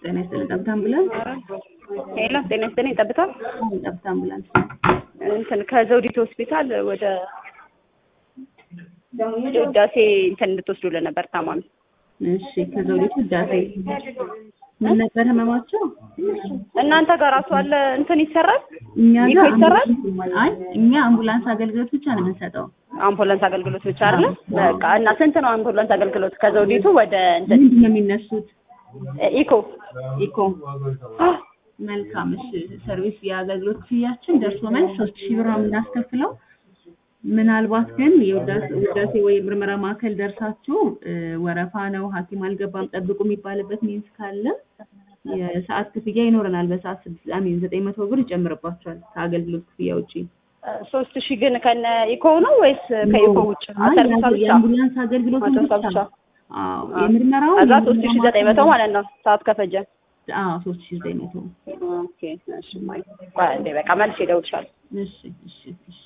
ጤና ይስጥልኝ። ጠብታ አምቡላንስ ሄሎ ጤና ይስጥልኝ። ጠብታ አዎ፣ ጠብታ አምቡላንስ እንትን ከዘውዲቱ ሆስፒታል ወደ ውዳሴ እንትን እንድትወስዱልን ነበር ታማሚ። እሺ፣ ከዘውዲቱ ውዳሴ ምን ነበር ህመማቸው? እናንተ ጋር ራሱ አለ እንትን ይሰራል እኛ ይሄ ጋር ይሰራል? አይ እኛ አምቡላንስ አገልግሎት ብቻ ነው የምንሰጠው። አምቡላንስ አገልግሎት ብቻ አይደለ? በቃ እና ስንት ነው አምቡላንስ አገልግሎት ከዘውዲቱ ወደ እንትን ምንድን ነው የሚነሱት? ኢኮ ኢኮ መልካም። እሺ፣ ሰርቪስ የአገልግሎት ክፍያችን ደርሶ መልስ ሶስት ሺህ ብር ነው የምናስከፍለው። ምናልባት ግን የውዳሴ ውዳሴ ወይ ምርመራ ማዕከል ደርሳችሁ እ፣ ወረፋ ነው ሐኪም አልገባም ጠብቁ የሚባልበት ሚንስ ካለ የሰዓት ክፍያ ይኖረናል። በሰዓት ስድስት አሚን ዘጠኝ መቶ ብር ይጨምርባቸዋል ከአገልግሎት ክፍያ ውጪ። ሶስት ሺህ ግን ከነ ኢኮ ነው ወይስ ከኢኮ ውጭ? አይ፣ ሰርቪሳ ብቻ የአምቡላንስ አገልግሎቱን አሰርቪሳ ብቻ ብቻ። አዎ፣ የምርመራው ከዛ ሶስት ሺህ ዘጠኝ መቶ ማለት ነው ሰዓት ከፈጀ። አዎ ሶስት ሺህ ዘጠኝ መቶ ኦኬ እሺ ማይ ቆይ አንዴ በቃ መልሼ እደውልልሻለሁ። እሺ እሺ እሺ